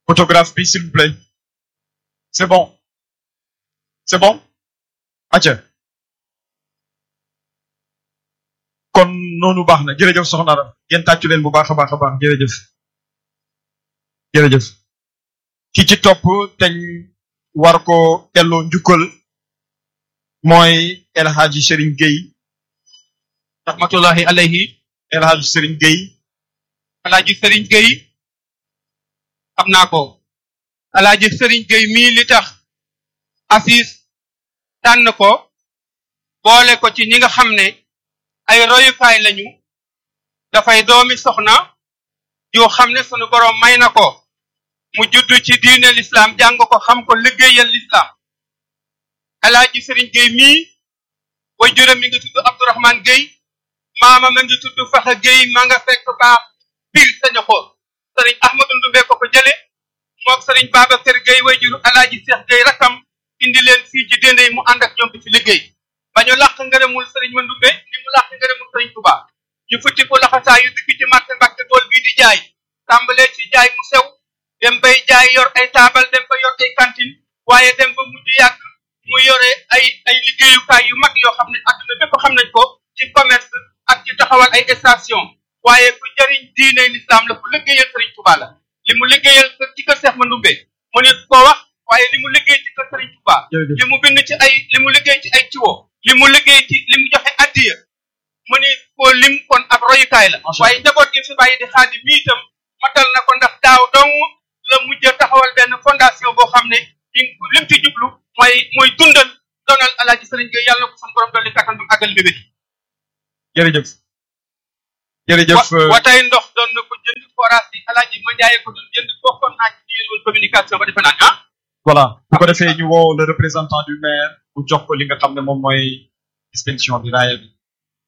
photographe bi s'il vous plaît c'est bon c'est bon acca kon noonu baax na jërëjëf soxna Aram ngeen tàccu leen bu baax a baax a baax jërëjëf jërëjëf ki ci topp teñ war ko delloo njukkal mooy El Hadji Serigne Gueye rahmatullahi alayhi El Hadji Serigne Gueye alaaji Serigne Gueye xam naa ko alaaji Serigne Gueye mii li tax Assis tànn ko boole ko ci ñi nga xam ne ay royukaay lañu dafay doomi soxna yoo xam ne sunu boroom may na ko mu juddu ci diine l'islam jàng ko xam ko liggéeyal l'islam alaaji Serigne Gueye mii way juróom mi ngi tudd Abdourahmane Gueye maama ma ngi tudd Faxa Gueye ma nga fekk baax pil saña ko sëriñ Ahmadou Ndumbe ko ko jële mook sëriñ Babacar Gueye way juru alaaji Cheikh Gueye rakam indi leen fii ci déndey mu ànd ak ñoom di ci liggéey ba ñu làq ngërëmul sëriñ ma Ndumbe ni mu làq ngërëmul sëriñ Touba ñu futti ko laxasaa yu dugg ci marché Mbàkke tool bii di jaay tàmbalee ci jaay mu sew dem bay jaay yor ay taabal dem ba yor ay cantine waaye dem ba mujj yàgg mu yore ay ay liggéeyukaay yu mag yoo xam ne adduna bépp xam nañ ko ci commerce ak ci taxawal ay station waaye ku jëriñ diine l'islam la ku liggéeyal sëriñ Touba la li mu liggéeyal ci kër Seex Mandumbe mu ne ko wax waaye li mu liggéey ci kër sëriñ Touba li mu bind ci ay li mu liggéey ci ay ciwo li mu liggéey ci li mu joxe addiya mu ne ko lim kon ab royukaay la waaye njaboot gi fi bàyyi di xaadi mi itam matal na ko ndax daaw dong la mujj taxawal benn fondation boo xam ne lim ci jublu mooy mooy dundal donal alaaji sëriñ Gueye yàlla na ko sun borom dolli kattan bu àggal bébét jërëjëf jërëjëf wa tey ndox doon na ko jënd forage bi alaaji ma jaayee ko doon jënd bokkoon naa ci diine woon communication ba defe naa ah voilà bu ko defee ñu woo le représentant du maire bu jox ko li nga xam ne moom mooy distinction bi raaya bi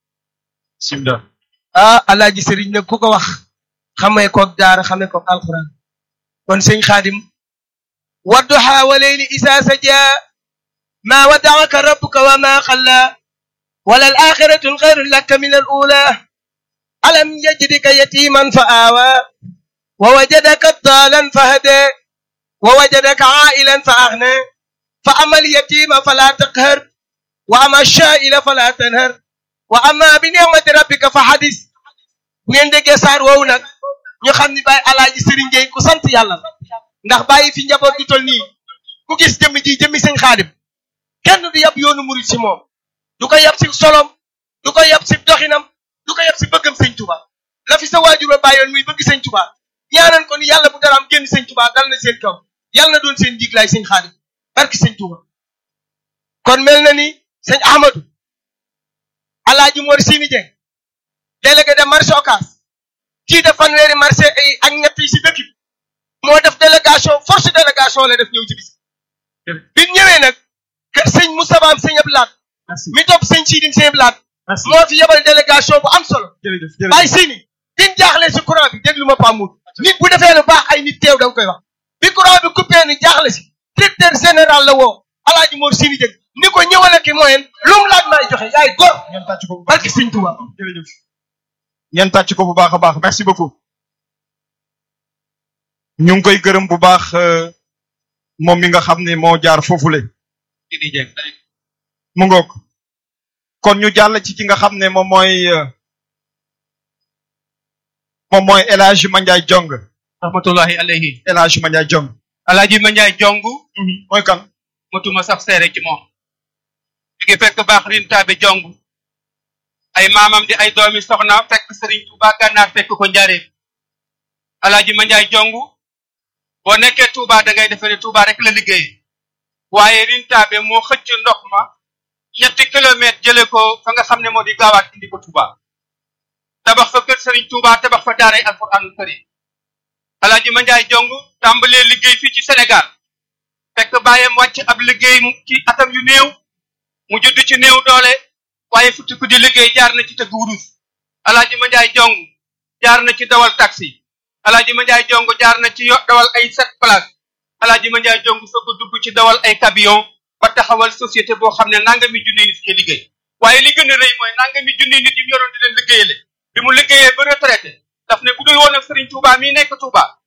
simda ah alaaji sëriñ nag ku ko wax xamee koog daara xamee koog alquran kon sëñ xaadim wadduha wa leyli isa saja ma waddaaka rabbuka wa ma xalla wala al axiratu alxayru laka min al ula alam yajidika yatiman fa aawa wa wajadaka dalan fa hada wa wajadaka ailan fa aghna fa ama alyatima fala taqhar wa ama alshaila fala tanhar wa ama bi ni'mati rabbika fa hadis bu ngeen déggee saar woowu nag ñu xam ni bàyyi alaaji Serigne Gueye ku sant yàlla la ndax bàyyi fi njaboot gi tol nii ku gis jëmm ji jëmmi sëñ xaadim kenn du yab yoonu murid si moom du ko yab si solom du ko yab si doxinam du ko yab si bëggam sëñ Tuba la fi sa waajur ba bàyyoon muy bëgg sëñ Tuba ñaanan ko ni yàlla bu daraam génn sëñ Tuba dal na seen kaw yàlla na doon seen njiglaay sëñ xaadim barki sëñ Tuba kon mel na ni sëñ Ahmadou alaaji Mor Sini Dieng délégué de marché Ocass kii def fanweeri marché ay ak ñett yi si dëkk bi moo def délégation force délégation la def ñëw ci bis bi ñëwee nag kër sëñ Moustapha am sëñ Ablaat mi topp sëñ Sidim sëñ Ablaat moo fi yebal délégation bu am solo bàyyi Sini din jaaxle si courant bi déglu ma Pamoud nit bu defee lu baax ay nit teew da nga koy wax bi courant bi coupé ni jaaxle si directeur général la woo alaaji Mor Sini Dieng ni ko ñëwale ki moyen lu mu laaj maay joxe yaay góor ngeen tàcc ko bu baax barki sëñ Tuba jërëjëf ngeen tàcc ko bu baax a baax merci beaucoup ñu ngi koy gërëm bu baax moom mi nga xam ne moo jaar foofule Sini Dieng mu ngoog kon ñu jàll ci ki nga xam ne moom mooy moom mooy El Hadj Mandiaye Jong rahmatullahi alayhi El Hadj Mandiaye Jong alaaji ma njaay jong mooy kan mutuma sax seere ci moom mi ngi fekk baax rintaabe jong ay maamam di ay doomi soxna fekk sëriñ Tuuba gànnaar fekk ko njaareem alaaji ma njaay jong boo nekkee Tuuba da ngay defe ne Tuuba rek la liggéey waaye rintaabe moo xëcc ndox ma ñetti kilomètre jële ko fa nga xam ne moo di gaawaat indi ko Tuuba tabax fa kër sëriñ Tuuba tabax fa daaray alquranul karim alaaji ma njaay jong tàmbalee liggéey fii ci Sénégal fekk bàyyam wàcc ab liggéey ci atam yu néew mu judd ci néew doole waaye futti ku di liggéey jaar na ci tëgg wurus alaaji ma njaay jong jaar na ci dawal taxi alaaji ma njaay jong jaar na ci yo dawal ay sept place alaaji ma njaay jong soog a dugg ci dawal ay camion ba taxawal société boo xam ne nangami junni nit ñi liggéey waaye li gën a rëy mooy nangami junni nit yi mu yoroon di leen liggéeyale bi mu liggéeyee ba retraité daf ne bu dul woon ak Serigne Touba mii nekk Touba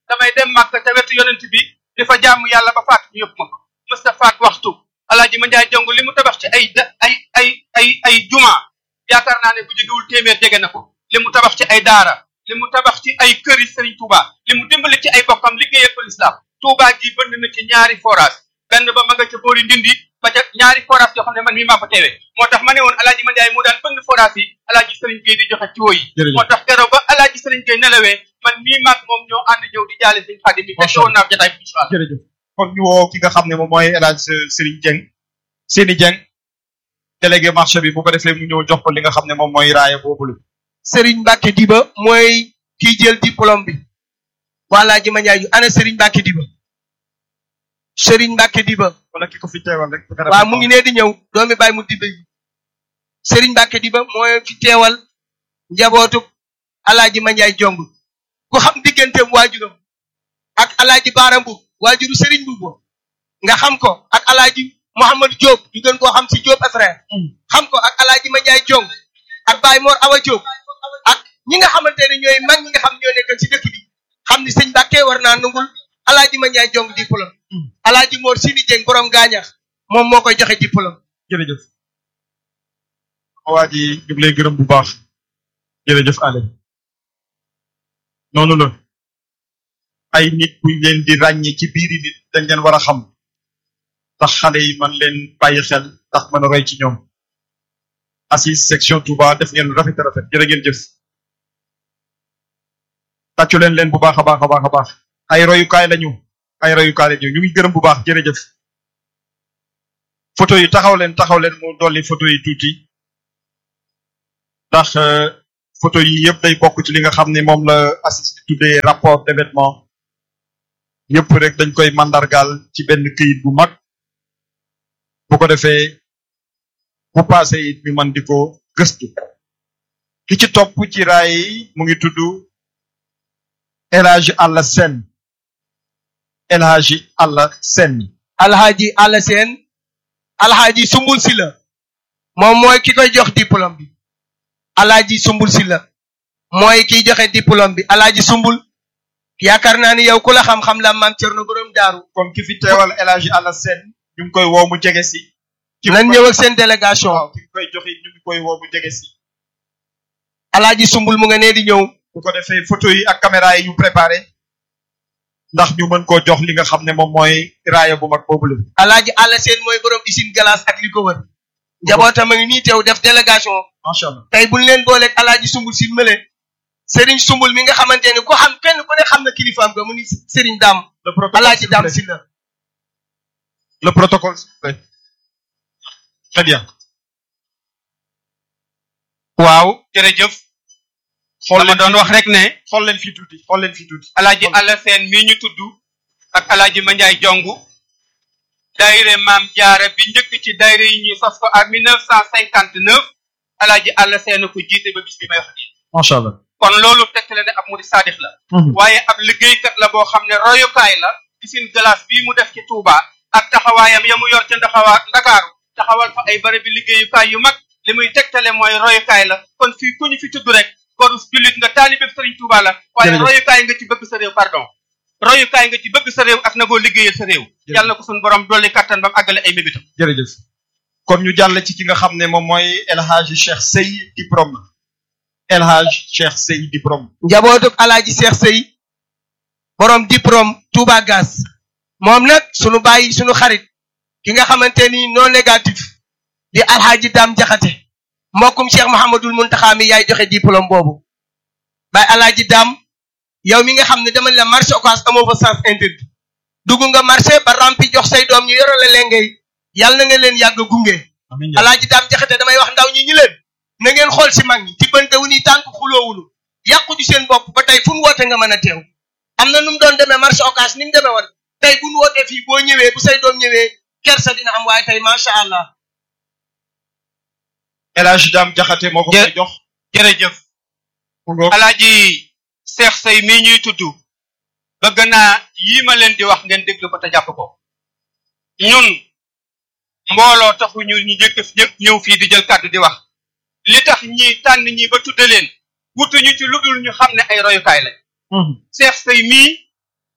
damay dem màkk te wetu yonent bi di fa jaamu yàlla ba faat ñu yóbbu ma ko mës ta faat waxtu alaaji ma njaay jong li mu tabax ci ay da ay ay ay ay juma yaakaar naa ne bu jógewul téeméer jege na ko li mu tabax ci ay daara li mu tabax ci ay këri Serigne Touba li mu dimbali ci ay bokkam liggéeyal ko lislaam Touba gi bënd na ci ñaari forage benn ba ma nga ca boori ndindi ba ca ñaari forage yoo xam ne man mii maa fa teewee moo tax ma ne woon alaaji ma njaay mu daan bënd forage yi alaaji Serigne Gueye di joxe ci woo yi Jërëjëf. moo tax keroog ba alaaji Serigne Gueye nelawee man mii maag moom ñoo ànd ñëw di jaale Serigne Khadim mi fekk woon naa jotaay bi incha allah jërëjëf kon ñu woo ki nga xam ne moom mooy El Hadj Serigne Dieng Seni Dieng délégué marché bi bu ko defee mu ñëw jox ko li nga xam ne moom mooy raaya boobu la Serigne Mbacke Diba mooy kiy jël diplôme bi wala ji ma njaay yu ana Serigne Mbacke Diba Serigne Mbacke Diba wala ki ko fi teewal rek waaw mu ngi nee di ñëw doomi bàyyi mu diba yi Serigne Mbacke Diba mooy fi teewal njabootu alaaji ma njaay jong ku xam digganteem waajuram ak alaaji Baara Mbuub waajuru Serigne Mbuub nga xam ko ak alaaji Mouhamadou Diop ñu gën koo xam si Diop frère xam ko ak alaaji ma njaay jong ak Baye Mor Awa Diop ak ñi nga xamante ne ñooy mag ñi nga xam ñoo nekk ci dëkk bi xam ni sëñ Mbàkke war naa nungul alaaji ma njaay jong diplôme alaaji Mor Sini Dieng borom gaañax moom moo koy joxe diplôme jërëjëf waa ji ñu ngi lay gërëm bu baax jërëjëf Ale noonu la ay nit buñ leen di ràññee ci biiri nit dañ leen war a xam tax xale yi man leen bàyyi xel tax mën a roy ci ñoom assise section Touba def ngeen lu rafet a rafet jërë ngeen jëf tàccu leen leen bu baax a baax a baax a baax ay royukaay lañu ay royukaay lañu ñu ngi gërëm bu baax jërëjëf photo yi taxaw leen taxaw leen mu dolli photo yi tuuti ndax euh, photo yi yëpp day bokk ci li nga xam ne moom la assist tuddee rapport d'événement yëpp rek dañ koy mandargaal ci benn këyit bu mag bu ko defee bu passé it ñu mën di ko gëstu ki ci topp ci raay yi mu ngi tudd El Hadji Alla Sène El Hadji Alla Sène alhaaji àlla seen alhaaji sumbul si la moom mooy ki koy jox diplôme bi alhaaji sumbul si la mooy kiy joxe diplôme bi alhaaji sumbul yaakaar naa ni yow ku la xam-xam la maam Cerno borom daaru kon ki fi teewal El Hadji Alla Sène ñu ngi koy woo mu jege si ki nan ñëw ak seen délégation waaw ki koy joxe ñu ngi koy woo mu jege si alhaaji sumbul mu nga nee di ñëw bu ko defee photo yi ak caméra yi ñu préparé ndax ñu mën koo jox li nga xam ne moom mooy raaya bu mag boobu la alhaaji àlla seen mooy borom usine glace ak li ko wër njabootam a ngi nii teew def délégation macha allah tey buñ leen booleeg alhaaji sumbul si mële Serigne sumbul mi nga xamante ni ku xam kenn ku ne xam na kilifaam ga mu ni Serigne Dam le protocole alhaaji s'il vous Dam plaît. si la le protocole s'il vous plaît. très bien waaw jërëjëf xool ma doon wax rek ne xool leen fii tuuti xool leen fii tuuti alaaji Alla Seen mii ñu tudd ak alaaji Mandiaye Jongu daayire maam jaara bi njëkk ci daayire yi ñuy sos ko à 1959 alaaji Alla Seen ko jiite ba bis bi may wax nii macha allah kon loolu tegtale ne ab murid saadix la waaye ab liggéeykat la boo xam ne royukaay la usine glace bii mu def ci Touba ak taxawaayam ya mu yor ca ndaxawaa Ndakaaru taxawal fa ay bërëb bi liggéeyukaay yu mag li muy tegtale mooy royukaay la kon fii ku ñu fi tudd rek koru jullit nga taalibe Sëriñ Touba la waaye Jërëjëf. royukaay nga ci bëgg sa réew pardon royukaay nga ci bëgg sa réew ak nagoo liggéeyal sa réew yàlla na ko suñu borom dolli kattan ba mu àggale ay mébitam jërëjëf kon ñu jàll ci ki nga xam ne moom mooy El Hadji Cheikh Sey diplôme El Hadji Cheikh Sey diplôme njabootuk alaaji Seex Sëy borom diplôme Touba Gaz moom nag sunu bàyyi sunu xarit ki nga xamante ni non négatif di alhaaji Dam Jaxate mbokkum Cheikh Mouhamadul Muntaxa mi yaay joxe diplôme boobu bay alaaji Dam yow mi nga xam ne dama ne la marché occas amoo fa sens interdit dugg nga marché ba rampi jox say doom ñu yorale lengay yàlla na nga leen yàgg gunge amiin alaaji daam jaxate damay wax ndaw ñi ñi leen na ngeen xool si mag ñi tibbante wu ni tànk xuloowunu yàqu ñu seen bopp ba tey fu nu woote nga mën a teew am na nu mu doon demee marché occas ni mu demee woon tey bu nu wootee fii boo ñëwee bu say doom ñëwee kersa dina am waaye tey macha allah El Hadji Dame Jaxate moo ko Jë- koy jox jërëjëf mu ngoog alaaji Seex Sey mii ñuy tudd bëgg naa yii ma leen di wax ngeen déglu ko te jàpp ko ñun mbooloo taxu ñu ñu jëkk ñëpp ñëw fii di jël kàddu di wax li tax ñi tànn ñi ba tudde leen wutuñu ci lu dul ñu xam ne ay royukaay lañ Seex Sey mii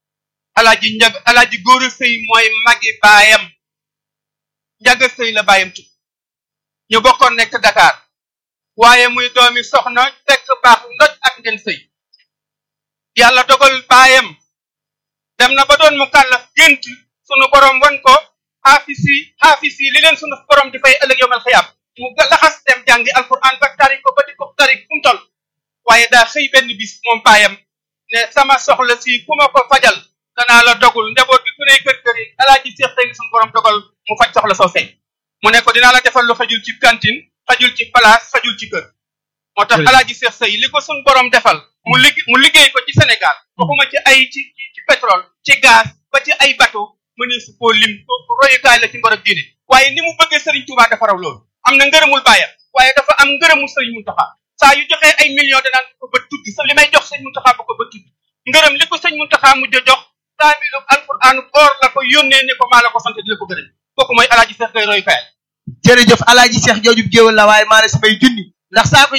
alaaji njag alaaji góor a sëy mooy magi baayam njaga sëy la baayam tu ñu bokkoon nekk Dakar waaye muy doomi soxna fekk baax ndoj ak ngeen sëy yàlla dogal baayam dem na ba doon mu kàllaf gént sunu borom wan ko xaafis yi xaafis yi li leen sunu borom di fay ëllëg yomal xiyaam mu laxas dem jàngi alquran ba tari ko ba di ko tari fu mu toll waaye daa xëy benn bis moom baayam ne sama soxla si ku ma ko fajal danaa la dogul njaboot bi ku ne kër kër yi alaaji seex tey sunu borom dogal mu faj soxla soosey mu ne ko dinaa la defal lu xajul ci cantine xajul ci place xajul ci kër moo tax alaaji seex sëy li ko sun borom defal mu lig mu liggéey ko ci Sénégal waxuma ci ay ci ci pétrole ci gaz ba ci ay bateau mënee su koo lim royukaay la ci ngor ak diine waaye ni mu bëggee Serigne Touba dafa raw loolu am na ngërëmul bàyyam waaye dafa am ngërëmul Serigne Mountakha saa yu joxee ay millions danaan ko ba tudd sa li may jox Serigne Mountakha ba ko ba tudd ngërëm li ko Serigne Mountakha mujj a jox kaamilu alquran or la ko yónnee ne ko maa la ko sant di la ko gërëm kooku mooy alaaji seex gay royukaay jërëjëf alaaji seex joojub géwal la waaye maa ne samay junni ndax saa ko